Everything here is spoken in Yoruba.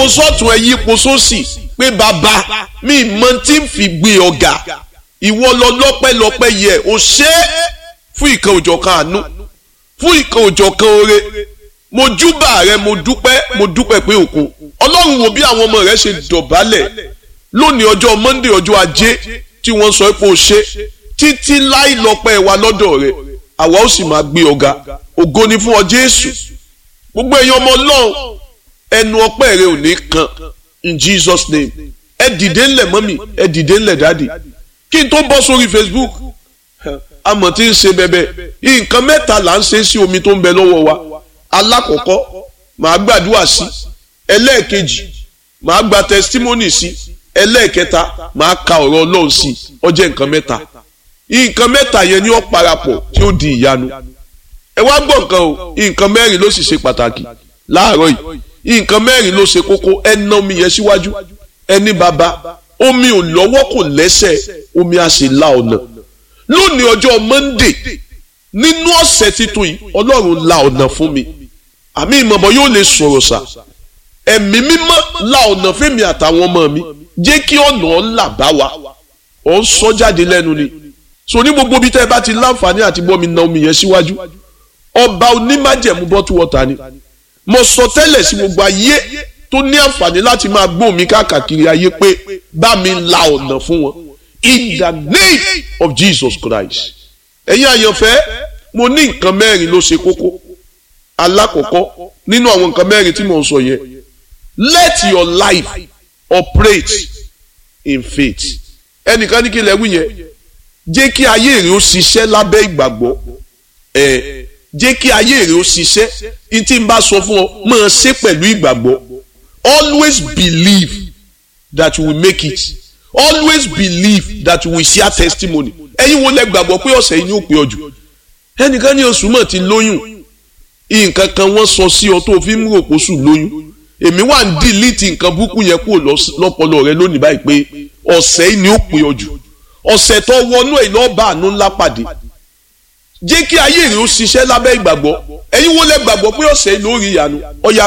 sọ́tún ẹ yípo sósì pé bàbá mi mọ tí ń fi gbé ọ̀gá ìwọ lọ lọ́pẹ́lọpẹ́ yẹ ò ṣe é fún ìkan òjọ̀kan àánú fún ìkan òjọ̀kan oore mo júbà rẹ mo dúpẹ́ mo dúpẹ́ pé òkun ọlọ́run wo bí àwọn ọmọ rẹ ṣe dọ̀bálẹ̀ lónìí ọjọ́ monday ọjọ́ ajé tí wọ́n sọ pé o ṣe títí láì lọ́pẹ́ wa lọ́dọ̀ rẹ àwa ó sì máa gbé ọ̀gá ògo ni fún ọ jésù gbogbo èèyàn ọmọ ọlọ́run ẹnu ọpẹ́ rẹ ò ní kan in jesus name ẹ dìde ńlẹ̀ mọ́mì ẹ dìde ńlẹ̀ dáàdì kí n tó bọ́ sórí facebook amọ̀ tí ń ṣe bẹ́bẹ́ nǹkan mẹ́ta là ń ṣe sí omi tó ń bẹ lọ́wọ́ wa alákọ̀ọ́kọ́ màá gbàdúrà sí ẹlẹ́ẹ̀kejì màá gba testimony sí ẹlẹ́ẹ̀kẹta màá ka ọ̀rọ̀ ọlọ́run sí ó jẹ́ nǹkan mẹ́ta nǹkan mẹ́ta yẹn ni ó parapọ̀ tí ó di ìyanu ẹ wá gbọ́ nǹkan o nǹkan mẹ́rin ló sì ṣe pàtàkì láàárọ̀ yìí nǹkan mẹ́rin ló ṣe kókó ẹ ná omi yẹn síwájú ẹni bàbá omi ò lọ́wọ́ kò lẹ́sẹ̀ omi á sì la ọ̀nà lónìí ọjọ́ monday nínú ọ̀sẹ̀ titun yìí ọlọ́run la ọ̀nà fún mi àmì ìmọ̀bọ̀ yóò lè sọ̀rọ̀ sà ẹ̀mí mímọ́ la ọ̀nà fẹ́mi àtàwọn ọmọ mi jẹ́ kí ọ̀nà ọ̀là bá wa ọ̀ ń sọ jáde lẹ́nu ni so ní gbogbo bí tẹ́ ẹ bá ti láǹfààní àti bọ́ mi na omi yẹn síwájú ọba onímájẹ̀mú bọ́tú wọ́ta ni mo sọ tẹ́lẹ̀ sí gbogbo ayé tó ní àǹfààní láti máa gbóhùn mi káàkiri ayé pé bá mi la ọ̀nà fún wọn in the name of Jesus Christ ẹ̀yin àyànfẹ́ mo ní nǹkan mẹ́rin ló ṣe kókó alákọ̀ọ́kọ́ nínú àwọn nǹkan mẹ́rin tí mo ń sọ yẹn let your life operate in faith ẹnìkan ní kí lẹ́wù yẹn jẹ́ kí ayé rẹ̀ ó ṣiṣẹ́ lábẹ́ ìgbàgbọ́ ẹ̀ jẹ́ kí ayé rẹ̀ ó ṣiṣẹ́ ní tí n bá sọ fún ọ máa ṣe pẹ̀lú ìgbàgbọ́ always believe that you will make it always believe that you will share testimony ẹ̀yin wo lẹ gbàgbọ́ pé ọ̀sẹ̀ yìí ni ó pé ọ jù ẹnìkan ní oṣù mọ̀ ti lóyún nǹkan kan wọ́n sọ sí ọ tó fi ń rò pósù lóyún èmi wà ń dìlítì nǹkan burúkú yẹn kúrò lọ́pọlọ rẹ lónìí báyìí pé ọ̀sẹ̀ yìí ni ó pé ọ jù ọ̀sẹ̀ tó wọnú ẹ̀ lọ́ọ́ bá àánú ńlá pàdé jẹ́ kí ayé rẹ̀ ó ṣiṣẹ́ lábẹ́ ìgbàgbọ́ ẹ̀yin wo lẹ gbàgbọ́ pé ọ̀sẹ̀ yìí ló rí ìyanu ọ̀yà